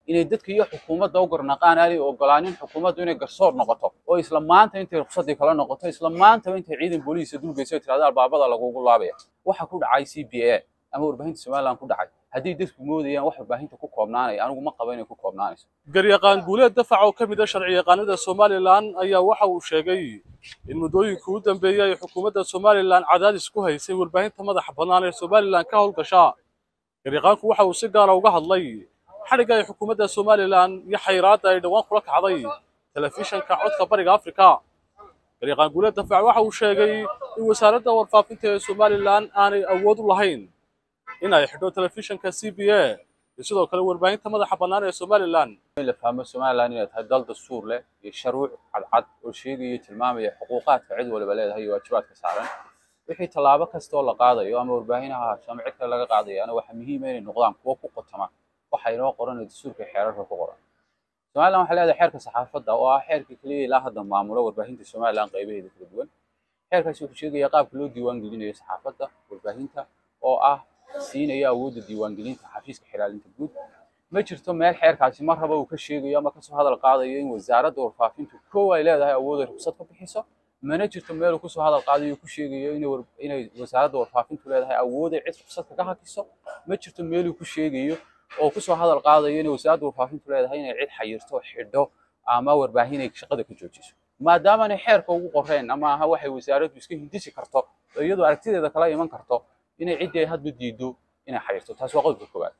inay dadka iyo xukuumadda u garnaqaan aanay ogolaanin xukuumaddu inay garsoor noqoto oo isla maanta intay ruqsadii kala noqoto isla maantaba intay ciidan booliisa dulgeyso tirahda albaabada lagugu laabaya waxa ku dhacay c b a ama warbaahinta somaliland ku dhacay haddii dadku moodayaan wax warbaahinta ku koobnaanaya anigu ma qaba inay ku koobnaanayso garyaqaan guuleed dafac oo ka mid ah sharci yaqaanada somalilan ayaa waxa uu sheegay in muddooyinkii u dambeeyey ay xukuumadda somalilan cadaadis ku haysay warbaahinta madaxa bannaan ee somalilan ka howlgasha garyaqaanku waxa uu si gaara uga hadlay xadhigga ay xukuumadda somalilan iyo xayiraadda ay dhowaan kula kacday telefishanka codka bariga afrika garyaqaan guuleed dafac waxa uu sheegay in wasaaradda warfaafinta ee somalilan aanay awood u lahayn in ay xidho telefishanka c b a iyo sidoo kale warbaahinta madaxa bannaan ee somalilan in la fahmo somaliland inay tahay dal dastuur leh iyo sharuuc cadcad oo sheegaya tilmaamaya xuquuqaadka cid waliba leedahay iyo waajibaadka saaran wixii tallaabo kastoo la qaadayo ama warbaahin ha ahaato ama cid kale laga qaadayaana waxaa muhiima inay noqdaan kuwo ku qotama waxa inoo qoran ee dastuurka iyo xeerarka ku qoran somaliland waxay leedahay xeerka saxaafadda oo ah xeerka keliya ilaa hadda maamulo warbaahinta somaliland qaybaheeda kala duwan xeerkaasi wuxuu sheegaya qaabka loo diiwaan gelinayo saxaafadda warbaahinta oo ah siinaya awoodda diiwaangelinta xafiiska xilaalinta guud ma jirto meel xeerkaasi mar raba uu ka sheegayo ama kasoo hadal qaadayo in wasaaradda warfaafintu kow ay leedahay awood ay ruqsad ka bixiso mana jirto meel uu kusoo hadal qaadayo uu ku sheegayo inay wasaaradda warfaafintu leedahay awood ay cid ruqsad kaga hakiso ma jirto meel uu ku sheegayo oo kusoo hadal qaadayo inay wasaaradda warfaafintu leedahay inay cid xayirto xidho ama warbaahin ay shaqada ka joojiso maadaamaanay xeerka ugu qoreen ama aha waxay wasaaraddu iska hindisi karto oo iyadoo aragtideeda kala iman karto inay ciddii ay hadba diido inay xayirto taas waa qodobka koowaad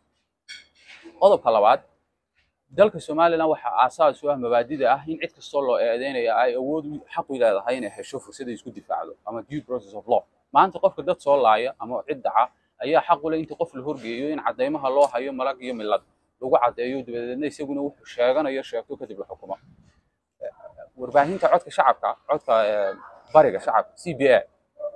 qodobka labaad dalka somaliland waxaa aasaas u ah mabaadida ah in cid kastoo loo eedeynaya ay awood xaq u leedahay inay hesho fursad ay isku difaacdo ama due process of law maanta qofka dad soo laaya ama cid daca ayaa xaq u leh inta qof la horgeeyo in caddaymaha loo hayo malag iyo milad lagu caddeeyo dabadeedna isaguna wuxuu sheeganayo sheegto kadib la xukumo warbaahinta codka shacabka codka bariga shacabka c b a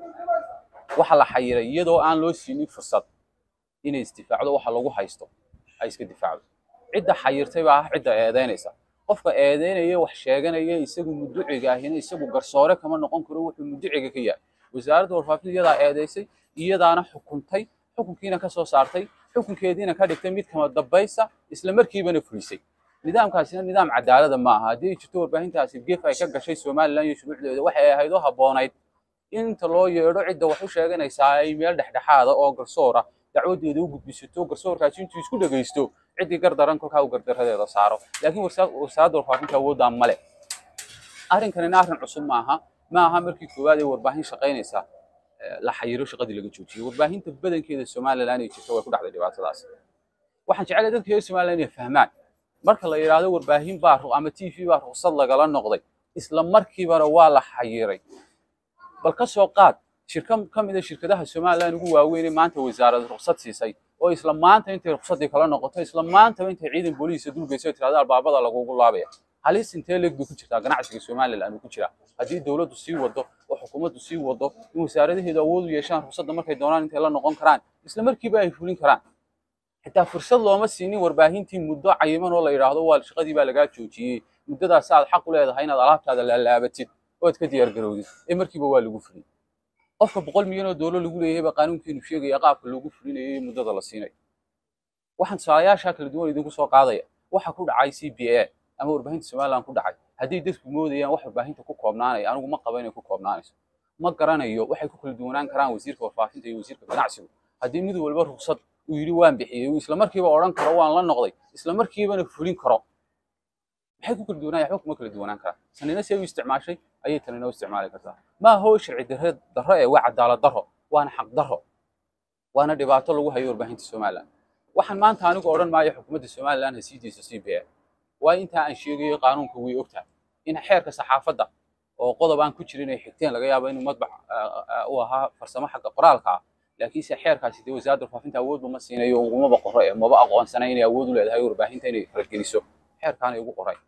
waxa la xayiray iyadoo aan loo siinin fursad inay isdifaacdo waxa lagu haysto ay iska difaacdo cidda xayirtay baa ah cidda eedeynaysa qofka eedeynaya wax sheeganaya isagu muduciga ahina isagu garsoore kama noqon karo wuxuu muduciga ka yahay wasaaradda warfaafinta iyadaa eedeysay iyadaana xukuntay xukunkiina ka soo saartay xukunkeediina ka dhigtay mid kama dambaysa isla markiibana fulisay nidaamkaasina nidaam cadaalada ma aha haddii ay jirto warbaahintaasi gef ay ka gashay somaliland iyo shuruucdeeda waxay ahayd oo habboonayd inta loo yeedho cidda wax u sheeganaysaa ay meel dhexdhexaada oo garsoora dacwadeeda u gudbisato garsoorkaasi intuu isku dhegaysto ciddii gardaran kolkaa uu gardaradeeda saaro laakiin wasaaradda warfaafinta awooddaa male arrinkanina arrin cusub ma aha ma aha markii koowaad ee warbaahin shaqaynaysa la xayiro shaqadii laga joojiyey warbaahinta badankeeda somaliland ay jirto way ku dhacday dhibaatadaas waxaan jeclay dadka reer somaliland inay fahmaan marka la yidhaahdo warbaahin baa ama t v baa ruqsad lagala noqday isla markiibana waa la xayiray bal ka soo qaad shirka ka mid a shirkadaha somaliland ugu waaweynee maanta wasaarad ruqsad siisay oo isla maanta intay ruqsadii kala noqoto isla maantaba intay ciidan booliisa dulgeyso tirahda albaabada lagugu laabaya halis intee leeg bay ku jirtaa ganacsiga somaliland uu ku jiraa haddii dowladdu sii wado oo xukuumaddu sii wado in wasaaradaheedu awood u yeeshaan ruqsadda markay doonaan intay la noqon karaan isla markiiba ay fulin karaan xitaa fursad looma siinin warbaahintii muddo cayiman oo la yidhaahdo waa shaqadii baa lagaa joojiyey muddadaas aad xaq u leedahay inaad alaabtaada laalaabatid ood ka diyaar garowdid ee markiiba waa lagu fulin qofka boqol milyan oo doolar lagu leeyahay baa qaanuunkeenu sheegaya qaabka loogu fulinayo iyo muddada la siinayo waxaan tusaalayaasha kala duwan idinku soo qaadaya waxa ku dhacay c b a ama warbaahinta somaliland ku dhacay haddii dadku moodayaan wax warbaahinta ku koobnaanaya anigu ma qaba inay ku koobnaanayso ma garanayo waxay ku kala duwanaan karaan wasiirka warfaafinta iyo wasiirka ganacsigu haddii mid walba ruqsad uu yidhi waan bixiyey uu isla markiiba odhan karo waan la noqday isla markiibana fulin karo maxay ku kala duwanaan waxba kuma kala duwanaan karaan sanina si ay u isticmaashay ayay tanina u isticmaali kartaa ma aha oo sharci darre darro ee waa cadaalad darro waana xaq darro waana dhibaato lagu hayo warbaahinta somaliland waxaan maanta anigu odhan maayo xukuumadda somaliland ha sii deyso c b a waa intaa aan sheegayo qaanuunka way ogtahay in xeerka saxaafadda oo qodob aan ku jirin ay xigteen laga yaabo inuu madbac u ahaa farsamo xagga qoraalka ah laakiinse xeerkaasi dee wasaaradda warfaafinta awoodba ma siinayo ugumaba qoro ee maba aqoonsana inay awood u leedahay warbaahinta inay fargeliso xeerkaanay ugu qoray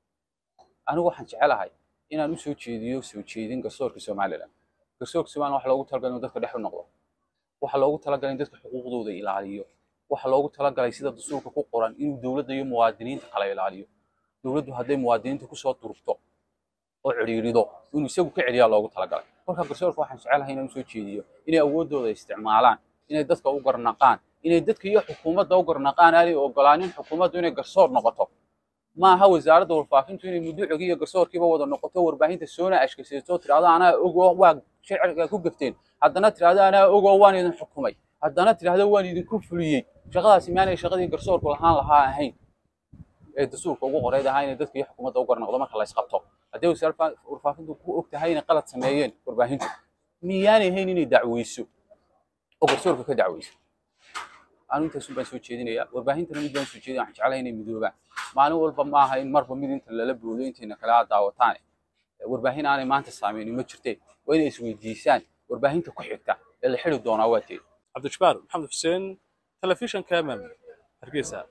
anigu waxaan jecelahay inaan u soo jeediyo soo jeedin garsoorka somaliland garsoorka somaliland waxa loogu talagalay inuu dadka dhex u noqdo waxa loogu talagalay in dadka xuquuqdooda ilaaliyo waxa loogu talagalay sida dastuurka ku qoran inuu dowladda iyo muwaadiniinta kala ilaaliyo dowladdu hadday muwaadiniinta kusoo durugto oo cidhiirido inuu isagu ka celiyaa loogu talagalay marka garsoorka waxaan jecelahay inaan usoo jeediyo inay awooddooda isticmaalaan inay dadka u garnaqaan inay dadka iyo xukuumadda u garnaqaan aanay ogolaanin xukuumaddu inay garsoor noqoto ma aha wasaaradda warfaafintu inay muduucigii iyo garsoorkiiba wada noqoto warbaahinta soona ashkasayso tirahdo anaa ogoo waa sharciga ku gafteen haddana tirahdo anaa ogoo waan idin xukumay haddana tirahdo waan idinku fuliyey shaqadaasi maanay shaqadii garsoorku lahaan lahaa ahayn ee dastuurka ugu qoreyd ahaa inay dadka iyo xukuumadda u garnaqdo marka la isqabto haddii wasaaradda warfaafintu ku og tahay inay qalad sameeyeen warbaahintu miyaanay hayn inay dacweyso oo garsoorka ka dacweyso anu intaasun baan soo jeedinayaa warbaahintana mid baan soo jeedin waxaan jeclahay inay midoobaan maalin walba ma aha in marba mid inta lala boodo intayna kale aad daawataan warbaahin aanay maanta saameynin ma jirteen waa inay isweydiisaan warbaahinta ku xigta ee la xiri doonaa waa teed cabdijabbaar maxamed xuseen telefishanka mm hargeysa